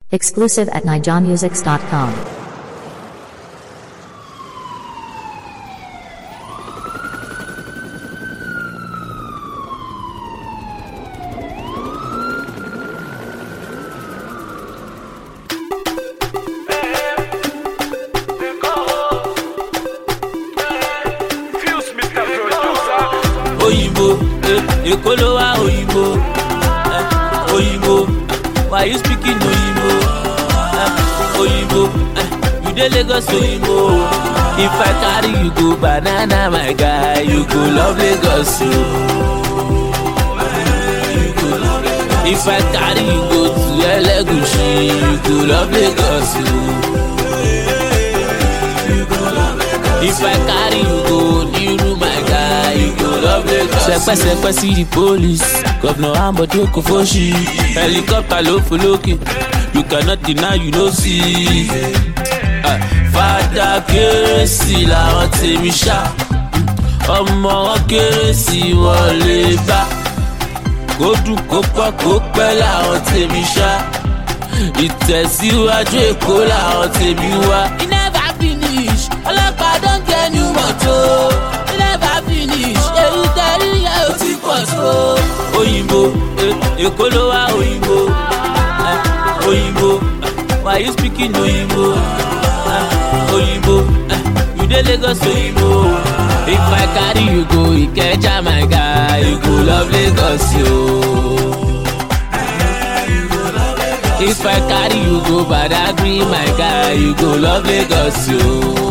Exclusive at nijamusics.com. òyìnbó eh, èkó ló wá òyìnbó eh, òyìnbó why you speaking òyìnbó eh, òyìnbó eh, you dey lagos òyìnbó if i carry you go banana my guy you go love lagos o. if i carry you go to elegushi you go love lagos o. If I carry you go Niru my guy, you go love Lagos. Sẹpẹsẹpẹ sí the police, Governor Ambode Kofoshi, helicopter ló fò lókè, you cannot deny you no see. Ah, Fada kérésì làwọn tèmi ṣá, ọmọ wọn kérésì wọn lè bá. Kó dùn kó pọ̀ kó pẹ́ làwọn tèmi ṣá, ìtẹ̀síwájú Èkó làwọn tèmi wá. E never finish, ọlọ́pàá don get new motor. E never finish, èyí tẹ̀rí yẹn ò ti pọ̀ tó. Òyìnbó, eh, Èkó ló wá òyìnbó. eh, Òyìnbó, eh, why you speaking òyìnbó? eh, Òyìnbó, eh, you dey Lagos òyìnbó. If I carry you go Ikeja my guy, you go love Lagos yo. If I carry you go Badagry, my guy, you go love Lagos, yo.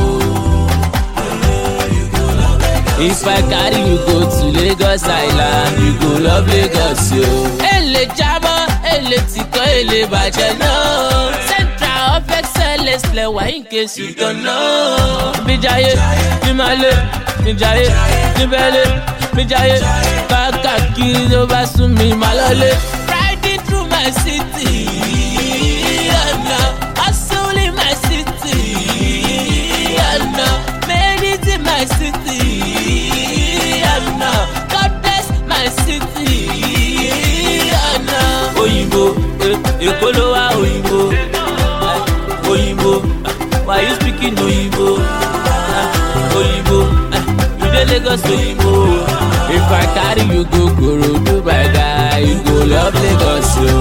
If I carry you go to Lagos Island, you go love Lagos, yo. Èlé jábọ́, èlé tìkọ́, èlé bàjẹ́ náà. Central of excellence lẹ́wà in case you don't know. Bíjayé, ní Malé, níjayé, níbẹ̀lẹ̀, bíjayé, káàkiri ló bá sún mi máa lọ́lé. Riding through my city, and now hustle in my city, and now made it in my city, and now God bless my city, and now. Òyìnbó, eh, Èkó ló wá òyìnbó, eh, òyìnbó, eh, why you speaking òyìnbó? eh, Òyìnbó, eh, you dey Lagos òyìnbó. If I carry you go Korodu my guy, you go love Lagos yo.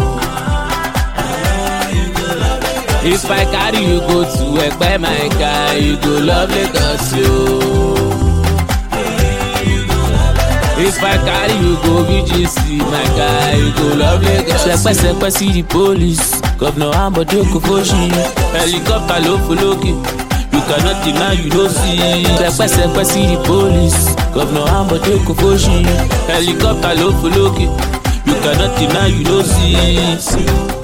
If I carry you go to Ẹ̀pẹ́ my guy, you go love Lagos yo. If I carry you go VGC my guy, you go love Lagos yo. Sẹpẹsẹpẹ sí the police, Governor Ambode Kofoshi, helicopter ló fò lókè. You cannot deny you no see. Sẹpẹsẹpẹ sí the police, Governor Ambode Kofoshi, helicopter ló fò lókè. You cannot deny you no see.